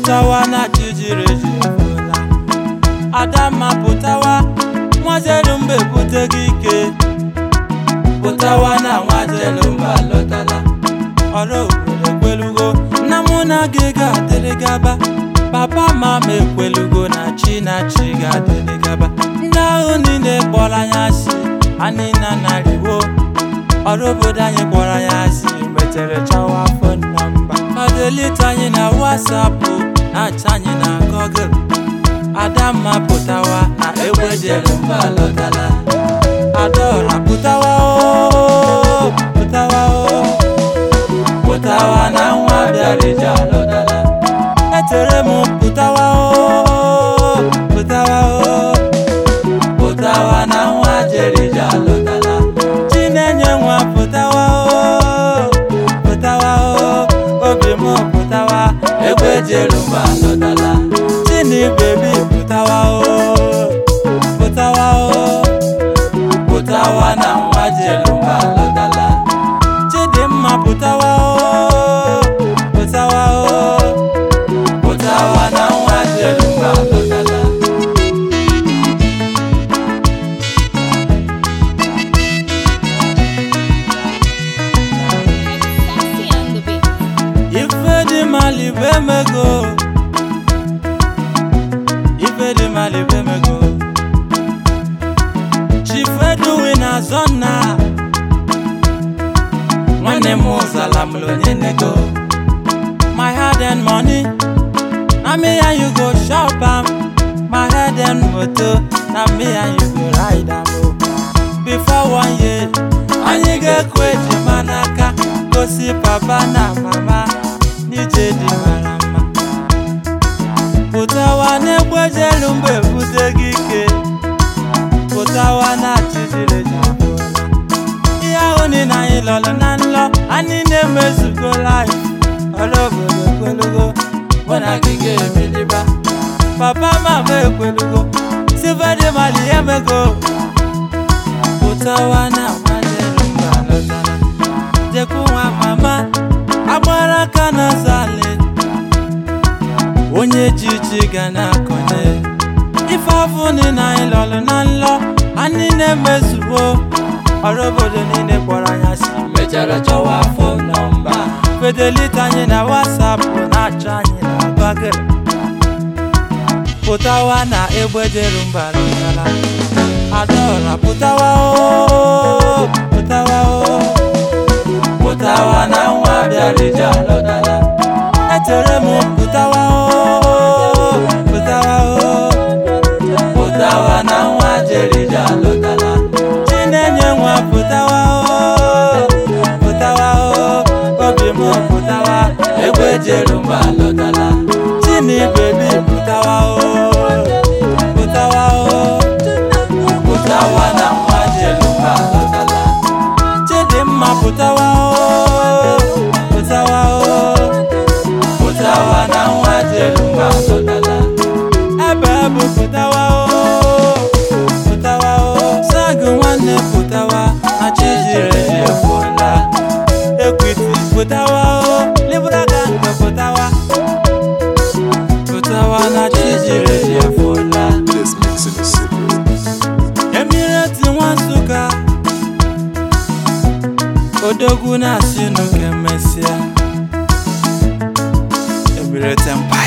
pụtawa na chijiri eji efuola adamma pụtawa nwazelu mba ebute gị ike pụtawa na nwazelu mba lọtala ọrụ obodo ekwelugo nna mụ na gị ga-adịrị gaba papa mama ekwelugo na chi na chi ga-adịrị gaba ndị ahụ niile kpọrọ anyị asị anyị na narịwo ọrụ obodo anyị kpọrọ anyị asị metere chọwa fon nọmba ọdelite anyị na wasapụ na-acha anyị na gọgụl adamma pụtawa na egbe jere mba lọtala adaọra pụtawa o pụtawa o pụtawa na nwa bịarịja lọtala etere m pụtawa o pụtawa o pụtawa na nwa jerija lọtala chinenye nwa pụtawa o pụtawa o obi m pụtawa egbe jerumba lọtala chini bebi pụtawa o pụtawa o pụtawa na nwa jerumba lọtala chidimma pụtawa o pụtawa o pụtawa na nwa jerumba lọtala Sexy on the beat. ife dị mali bụ emego ife dị mali bụ emego chifeduwi na zọna nwanne m ụzala m onye nego my head and money na me and you go shop am my head and moto na me and you go ride am o before one year anyị ga-ekwu ejima n'aka gosi papa na mama n'ije dị mara mma pụtawa n'egbe jelu mgbe ebute gị ike pụtawa na chijiri ji abụọla ihe ahụ niile anyị lọrọ na nlọ anyị na-emezugo laif ọrụ obodo ekwelugo mụ na gị ga-ebiliba papa mama ekwelugo silvedi mali emego pụtawa na nwanjeru mba lọtara jekwu nwa mama agbara aka n'ọzọ alị onye ji ji ga na-akọnye ife afọ niile anyị lọrọ na nlọ anyị na-emezugo ọrụ obodo niile kpọrọ anya si mechara chọwa afọ nọmba fedelite anyị na wasapụ na-achọ anyị na bagịrị pụtawa na egbe jeru mba lụtara adaọra pụtawa o pụtawa o pụtawa na nwa bịarịja lọtara etere m pụtawa o pụtawa o pụtawa na nwa jerija lọtara chinenye nwa pụtawa o pụtawa o obi m pụtawa egbe jeru mba lọtara chini bebi pụtawa o pụtawa o pụtawa na nwa jeru mba lọtara chidimma pụtawa o pụtawa o pụtawa na nwa jerumba lọtala ebe bụ pụtawa o pụtawa o sagụ nwanne pụtawa na chijiri eji efuola ekwiti pụtawa o libraga nke pụtawa pụtawa na chijiri eji efuola This mixing is secret. emireti nwa nsụka odogwu na-asị n'oke mesịa emireti empire